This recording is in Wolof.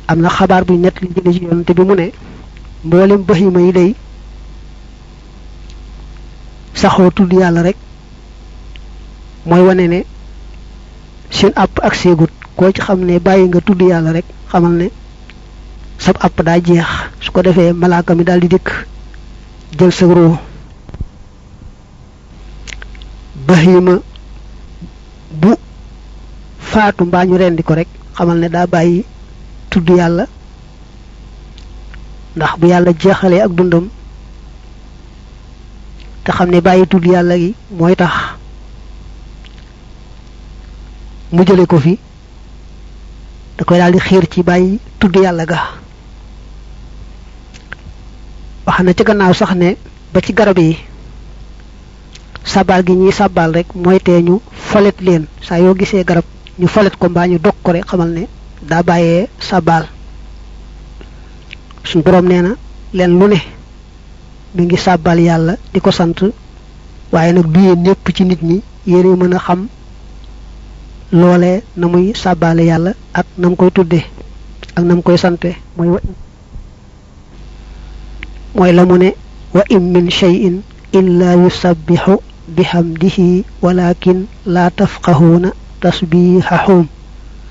am na xabaar buy nett li jële ci yonante bi mu ne mboolem bahima yi day saxoo tudd yàlla rek mooy wane ne seen àpp ak seegut koo ci xam ne bàyyi nga tudd yàlla rek xamal ne sab àpp daa jeex su ko defee malaaka mi daal di dikk jël sa roo bahima bu faatu mbaa ñu rendi ko rek xamal ne daa bàyyi tudd yàlla ndax bu yàlla jeexalee ak dundam te xam ne bàyyi tudd yàlla gi mooy tax mu jële ko fi da koy daal di xiir ci bàyyi tudd yàlla ga wax na ci gannaaw sax ne ba ci garab yi sabal gi ñuy sabal rek mooy tee ñu folet leen saa yoo gisee garab ñu folet ko mbaa ñu dog ko rek xamal ne daa bàyyee sabal suñ boroom nee na leen lu ne mi ngi sàbbal yàlla di ko sant waaye nag du yéen ñépp ci nit ñi yéene mën a xam loolee na muy sàbbaale yàlla ak na mu koy tuddee ak na mu koy sante mooy wa mooy la mu ne wa in min shay'in illa yusabbihu bihamdihi walakin la tafqahuuna tasbihahum